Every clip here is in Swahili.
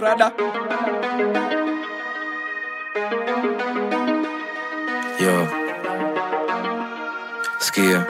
rada Yo. Skia.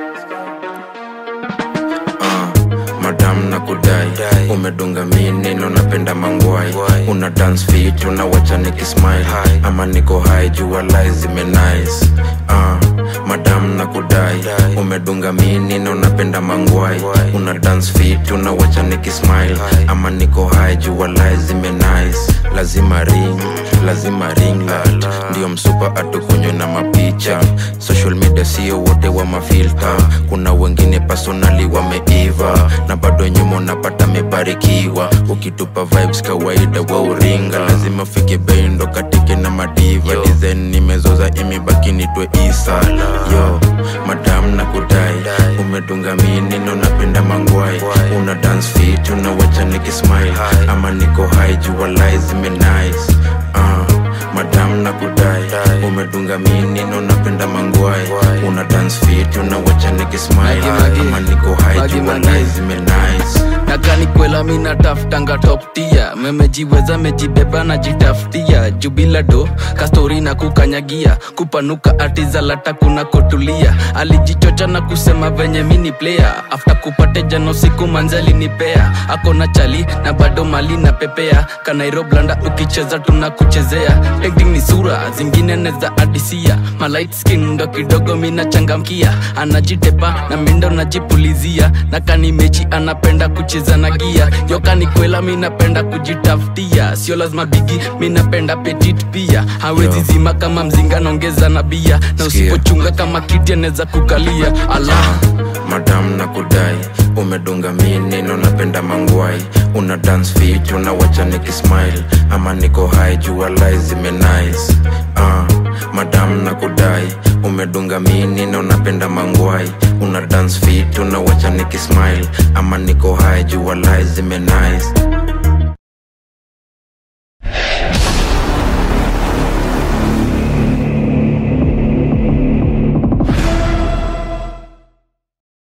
Ah, madam na kudai umedunga minino napenda mangwai una dance fit unawacha nikismile ama niko high jua lai zimenice ah, madam na kudai umedunga minino napenda mangwai una dance fit unawacha nikismile ama niko high jua lai zimenice lazima ring lazima ring light ndio msupa atukunywe na mapicha social media sio wote wa mafilta kuna wengine personali wameiva na bado nyuma unapata mebarikiwa ukitupa vibes kawaida wa uringa lazima ufike bei ndo katike na madiva design nimezoza imebaki nitwe isa yo madam na kudai umedunga minino napenda mangwai una dance fit unawacha nikismile ama niko high jua lai zimenice uh, madam na kudai umedunga minino napenda mangwai una dance fit unawacha nikismile Magi, magi. ama niko high Magi, jua magi. lai zimenice nakani kwela mina tafutanga toptia memejiweza mejibeba na jitafutia jubila do kastori na kukanyagia kupanuka atizalata kuna kotulia alijichocha na kusema venye mini player after kupate jano siku manzali nipea akona chali na bado mali na pepea kanairoblanda ukicheza tunakuchezea acting ni sura zingine neza adisia malight skin ndo kidogo mina changamkia anajitepa na mindo najipulizia na kani mechi anapenda kucheza na gia yokani kwela minapenda kujitafutia sio lazima bigi minapenda petit pia hawezi Yo. zima kama mzinga naongeza na bia na Sikia. usipochunga kama kiti anaweza kukalia ala madam na kudai umedunga minino napenda mangwai una dance fit unawacha nikismile ama niko high jua lai zimenice uh, madam na kudai umedunga minino napenda mangwai una dance fit unawacha nikismile ama niko high jua lai zimenice